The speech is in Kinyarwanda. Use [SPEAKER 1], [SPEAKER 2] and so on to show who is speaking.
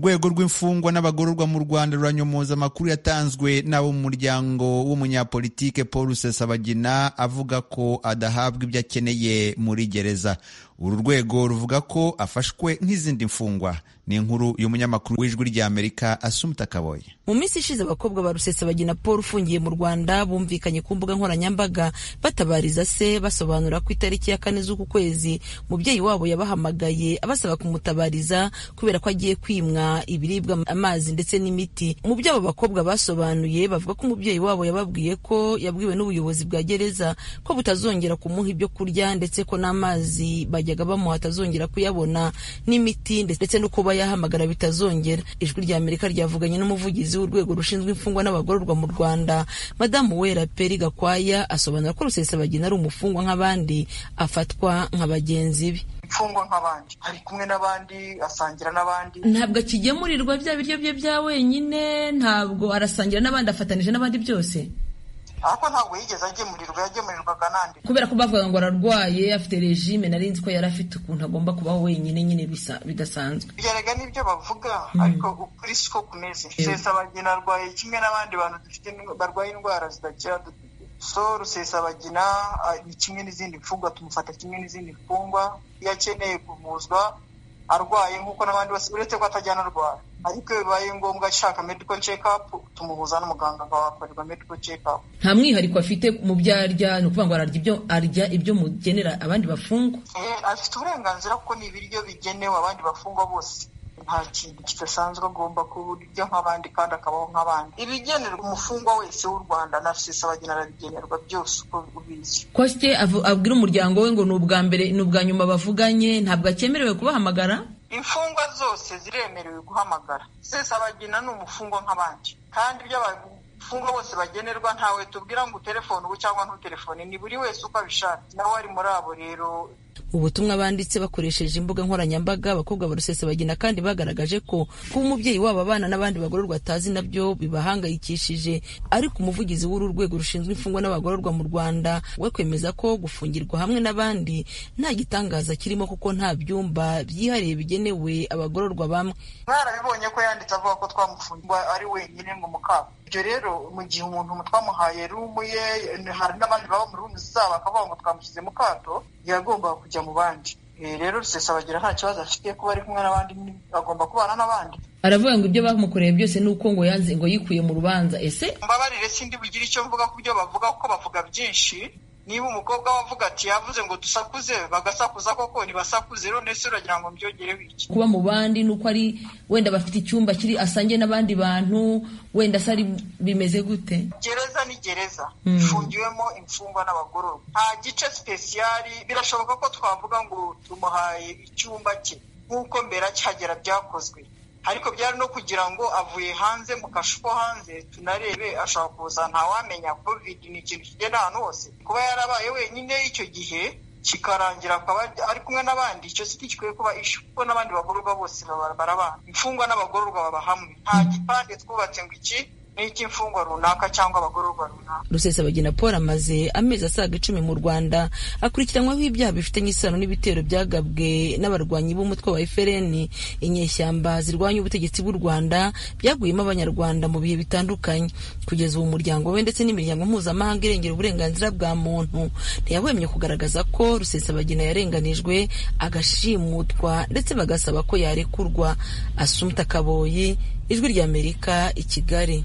[SPEAKER 1] urwego rw'imfungwa n'abagororwa mu rwanda ruranyomoza amakuru yatanzwe n'abo mu muryango w'umunyapolitike paul rusesabagina avuga ko adahabwa ibyo akeneye muri gereza uru rwego ruvuga ko afashwe nk'izindi mfungwa ni inkuru y'umunyamakuru w'ijwi ry'amerika asumta kaboye
[SPEAKER 2] mu minsi ishize abakobwa ba rusesabagina paul ufungiye mu rwanda bumvikanye ku mbuga nkoranyambaga batabariza se basobanura ko itariki ya kane z'uku kwezi mubyeyi wabo yabahamagaye abasaba kumutabariza kubera ko agiye kwimwa ibiribwa amazi ndetse n'imiti mu byo abo bakobwa basobanuye bavuga ko umubyeyi wabo yababwiye ko yabwiwe n'ubuyobozi bwa gereza ko butazongera kumuha ibyo kurya ndetse ko n'amazi bajyaga bamuha atazongera kuyabona n'imiti ndetse no kuba yahamagara bitazongera ijwi rya amerika ryavuganye n'umuvugizi w'urwego rushinzwe imfungwa n'abagororwa mu rwanda madamu wera peri gakwaya asobanura ko rusesabagina ari umufungwa nk'abandi afatwa nka bagenzi be
[SPEAKER 3] imfungwa nk'abandi ari kumwe n'abandi asangira n'abandi
[SPEAKER 4] ntabwo akigemurirwa bya biryo bye bya wenyine ntabwo arasangira n'abandi afatanije n'abandi byose
[SPEAKER 3] ariko ntabwo yigeze agemurirwa yagemurirwaga nande
[SPEAKER 4] kubera ko bavuga ngo ararwaye afite regime nari nzi ko yari afite ukuntu agomba kubaho wenyine nyine bidasanzwe
[SPEAKER 3] bigaragara n'ibyo bavuga ariko ukuri siko kumeze rusesabagina arwaye kimwe n'abandi bantu dufite barwaye indwara zidakira so rusesabagina ni kimwe n'izindi mfungwa tumufata kimwe n'izindi mfungwa iyo akeneye kuvuzwa arwaye nk'uko n'abandi bose uretse ko atajyana arwara ariko iyo bibaye ngombwa ashaka medical check up tumuhuza n'umuganga akahakorerwa medical check up
[SPEAKER 4] nta mwihariko afite mu byo arya ni ukuvuga ngo ararya ibyo arya ibyo mugenera abandi bafungwa
[SPEAKER 3] afite uburenganzira kuko ni ibiryo bigenewe abandi bafungwa bose nta kintu kidasanzwe agomba kurya nk'abandi kandi akabaho nk'abandi ibigenerwa umufungwa wese w'u rwanda na rusesabagina arabigenerwa byose uko ubizi
[SPEAKER 4] kosite abwira umuryango we ngo ni ubwa mbere ni ubwa nyuma bavuganye ntabwo akemerewe kubahamagara
[SPEAKER 3] imfungwa zose ziremerewe guhamagara rusesabagina ni umufungwa nk'abandi kandi ibyo abafungwa bose bagenerwa ntawe tubwira ngo uterefone ubu cyangwa ntuterefone ni buri wese uko abishaka nawe ari muri abo rero
[SPEAKER 2] ubutumwa banditse bakoresheje imbuga nkoranyambaga abakobwa ba rusesabagina kandi bagaragaje ko kuba umubyeyi wabo abana n'abandi bagororwa atazi nabyo bibahangayikishije ariko umuvugizi w'uru rwego rushinzwe imfungwa n'abagororwa mu rwanda we kwemeza ko gufungirwa hamwe n'abandi nta gitangaza kirimo kuko nta byumba byihariye bigenewe abagororwa bamwe
[SPEAKER 3] mwarabibonye ko yanditse avuga ko twamufungwa ari wenyine ngo mukaba ibyo rero mu gihe umuntu twamuhaye rumu ye hari n'abandi baba mu rumu zabo bakavuga ngo twamushyize mu kato yagombaga kujya mu bandi rero rusesabagina nta kibazo afite kuba ari kumwe n'abandi agomba kubana n'abandi
[SPEAKER 4] aravuga ngo ibyo bamukoreye byose ni uko ngo yanze ngo yikuye mu rubanza ese
[SPEAKER 3] mbabarire sindi bugire icyo mvuga ku byo bavuga kuko bavuga byinshi niba umukobwa we avuga ati yavuze ngo dusakuze bagasakuza koko ntibasakuze none se uragira ngo mbyongereho iki
[SPEAKER 4] kuba mu bandi ni uko ari wenda bafite icyumba kiri asangiye n'abandi bantu wenda se ari bimeze gute
[SPEAKER 3] gereza ni gereza ifungiwemo imfungwa n'abagororwa nta gice sipesiyali birashoboka ko twavuga ngo tumuhaye icyumba cye nk'uko mbere akihagera byakozwe ariko byari no kugira ngo avuye hanze mu kashu ko hanze tunarebe ashobora kuza ntawamenya covid ni ikintu kigenda ahantu hose kuba yarabaye wenyine icyo gihe kikarangira akaba ari kumwe n'abandi icyo si gikwiye kuba ishu kuko n'abandi bagororwa bose barabana imfungwa n'abagororwa baba hamwe nta gipande twubatse ngo iki n'icy'imfungwa runaka cyangwa abagororwa runaka
[SPEAKER 2] rusesabagina paul amaze amezi asaga icumi mu rwanda akurikiranwaho ibyaha bifitanye isano n'ibitero byagabwe n'abarwanyi b'umutwe wa frn inyeshyamba zirwanya ubutegetsi bw'u rwanda byaguyemo abanyarwanda mu bihe bitandukanye kugeza ubu umuryango we ndetse n'imiryango mpuzamahanga irengera uburenganzira bwa muntu ntiyahwemye kugaragaza ko rusesabagina yarenganijwe agashimutwa ndetse bagasaba ko yarekurwa asumta kaboyi ijwi ry'amerika i kigali